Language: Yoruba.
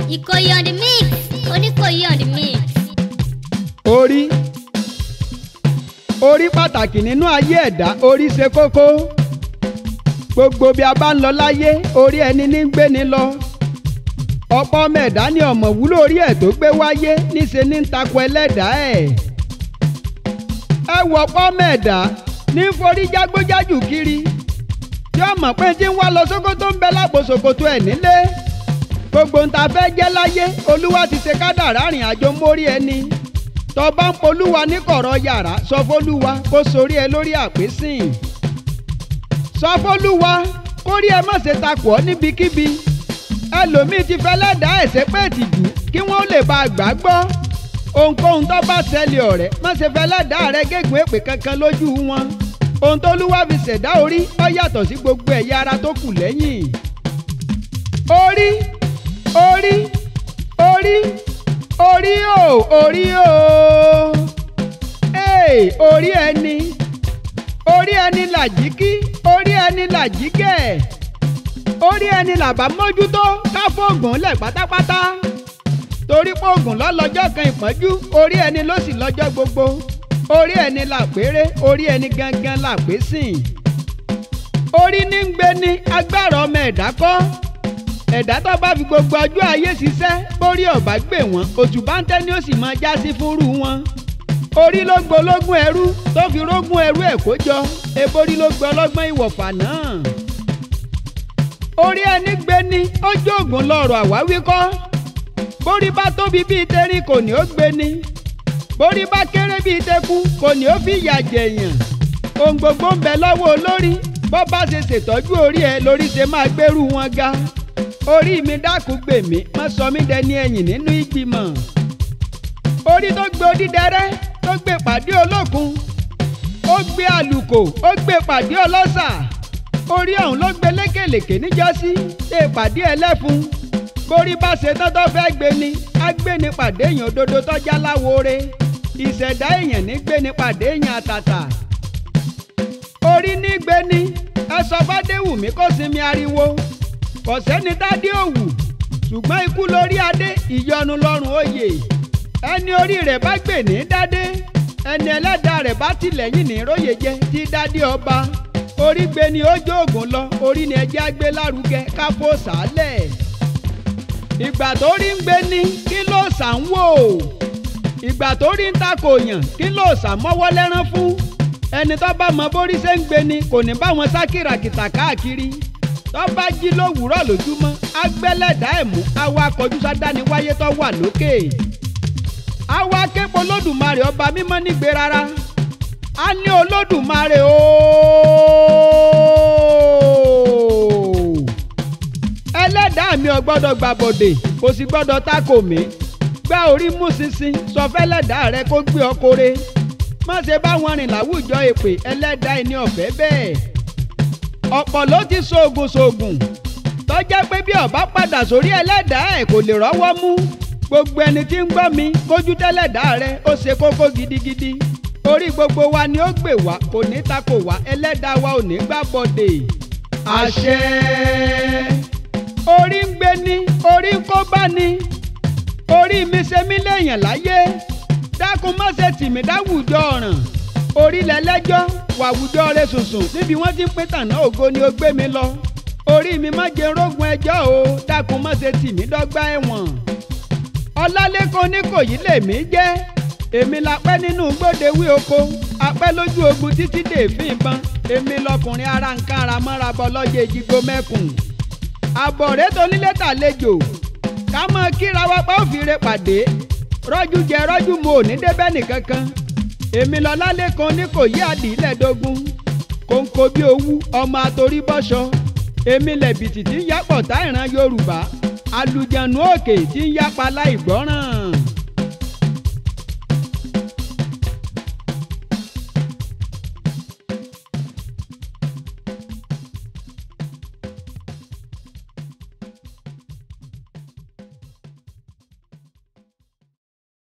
Ìkòyí on the mix. Oníkòyí on the mix. orí orí pàtàkì nínú ayé ẹ̀dá orí ṣe kókó gbogbo bí a bá ń lọ láyé orí ẹni ní ń gbé ni lọ ọ̀pọ̀ ọmọ ẹ̀dá ni ọ̀mọ̀ wúlò orí ẹ̀ tó gbé wáyé níṣe ní ń takò ẹlẹ́dàá ẹ̀ ẹ wọ ọ̀pọ̀ ọmọ ẹ̀dá ní ń forí jágbójájù kiri tí ọmọ pé tí ń wá lọ sókótó ń bẹ lápò ṣòkòtò ẹ̀ nílé gbogbo ń ta fẹ́ jẹ́ láyé olúwa ti ṣe kádàrá rìn àjò mórí ẹni tọba ń polúwa ní kọ̀rọ̀ yàrá sọ fólúwa kó sorí ẹ lórí àpésìn sọ fólúwa kórí ẹ má ṣe takò ọ́ níbikíbi ẹlòmíì ti fẹ́ lẹ́dàá ẹ̀sẹ̀ pé tìjú kí wọ́n lè bá a gbà gbọ́ ohunkóhun tó bá ṣẹlẹ̀ ọ̀rẹ́ má ṣe fẹ́ lẹ́dàá rẹ gégùn èpè kankan lójú wọn ohun tó lúwa fi ṣẹ̀dá orí ó yàtọ̀ sí gbogbo ẹ̀yà ara tó kù lẹ́yìn orí orí orí orí o orí o ee orí ẹni orí ẹni làjíkí orí ẹni làjíkẹ̀ orí ẹni làbá mójútó ká fóògùn lẹ̀ pátápátá torí fóògùn lọ́lọ́jọ́ kan ìpọ́njú orí ẹni ló sì lọ́jọ́ gbogbo orí ẹni làpérè orí ẹni gangan làpésìn orí ní ń gbé ní agbára ọmọ ẹ̀dá kọ́ ẹ̀dá tó bá fi gbogbo ọjọ́ ayé ṣiṣẹ́ bórí ọ̀bá gbè wọ́n òtúbá ń tẹ́ ni ó sì máa já sí fúnrú wọn. orí ló gbológún ẹrú tó fi rógún ẹrú ẹ̀ kó jọ eborí ló gbọ́ ọlọ́gbọ́n ìwọ̀fà náà. orí ẹni gbé ní ojú ògùn lọ́rọ̀ àwáwí kọ́ bórí bá tóbi bíi tẹrin kò ní ó gbé ní bórí bá kéré bíi tẹkú kò ní ó fi ìyà jẹ̀yàn ohun gbogbo ń bẹ lọ́wọ́ olórí bó bá ṣe ṣètọ́jú orí ẹ lórí ṣe máa gbérù wọn ga orí mi dákun gbè mí má sọ mí dẹni ẹ̀yìn nínú ìgbìmọ̀ orí tó gbé odídẹrẹ́ tó gbé pàdé olókun ó gbé àlùkò ó gbé pàdé ọlọ́sà orí ọ̀hún ló gbé lékèlèkè níjọ́sí ṣe pàdé ẹlẹ́fun borí bá ṣe tọ́tọ́ fẹ́ gbé ni á gbé ni pàdé èèyàn òdodo tọ́já láwore ìṣẹ̀dá èèyàn ní gbé ni pàdé èèyàn àtàtà orí ní gbé ni ẹ sọ bá déwùmí kó sinmi ariwo kò sẹ́ni tádé òwù ṣùgbọ́n ikú lórí adé ìyọnu lọ́rùn oyè ẹni orí rẹ̀ bá gbè ní dádé ẹni ẹlẹ́dàá rẹ̀ bá tìlẹ́yìn ní róye jẹ tí dádé ọba orí gbé ni ó jó ògùn lọ orí ni ẹjẹ́ á gbé lárugẹ kápó sàálẹ̀ ìgbà tó rí ń gbé ní kí ló sà ń wò ìgbà tó rí ń takò yàn kí ló sà mọ́wọ́ lẹ́rán fún ẹni tó bá mọ bórí ṣe ń gbé ni kò ní bá wọn sá kìràkìtà káàkiri tó bá jí lówùúrọ̀ lójúmọ́ agbẹ́lẹ́dá ẹ̀ mú àwa akọjú sádáni wáyé tó wà lókè. àwa aképo olódùmarè ọba mímọ́ nígbè rárá a ní olódùmarè ooo. ẹlẹ́dàá mi ò gbọ́dọ̀ gbàbọ̀dè kò sì gbọ́dọ̀ tako mi gbá orí mú ṣinṣin sọ fẹ́lẹ́dàá rẹ kó gbé ọkọ̀rẹ́ má ṣe bá wọn rìn láwùjọ èpè ẹlẹ́dàá ẹni ọ̀fẹ́ bẹ́ẹ̀ ọ̀pọ̀ ló ti ṣoògùn ṣoògùn tọ́já pé bí ọba padà sórí ẹlẹ́dàá ẹ̀ kò lè rọ́wọ́ mú gbogbo ẹni tí ń gbọ́ mi kójú tẹ́lẹ̀dàá rẹ ó ṣe kókó gidigidi orí gbogbo wa ni ó gbè wá kò ní takò wá ẹlẹ́dàá wa ò ní gbà bọ̀dè. àṣẹ orí ń gbé ní orí ń kó bá ní orí mi ṣe mí léèyàn láyé dákun má ṣe tì mí dáwùjọ ọ̀ràn orílẹ̀ lẹ́jọ́ wàwùjọ rẹ̀ sùnsùn níbi wọ́n ti ń pín tànà ògo ni ó gbé mi lọ orí mi má jẹ rógun ẹjọ́ o dákun má ṣe tì mí dọ́gba ẹ̀wọ̀n ọlálẹ́kan oníkòyí lèmi jẹ́ èmi la pẹ́ nínú gbódewí oko apẹ́ lójú ogun títí dèéfín ìbọn èmi lọkùnrin ara nǹkan ara mọ́ra bọ́ lọ́jọ́ ìjìgbó mẹ́kùn àbọ̀rẹ́ tó nílé tàlejò ká mọ kíra wa pa òfìrè pàdé rọ́jú jẹ rọ́jú mu ò ní débẹ́ nìkankan èmi lọ lálẹ́ kan ní kò yí àdìlẹ́dógún kòńkò bí owú ọmọ àtòrí bọ́ṣọ èmi lẹ̀bìtì tí ń yápọ̀ tá ìran yorùbá alùjẹ̀nu òkè tí ń yápa láì gbọ́ràn.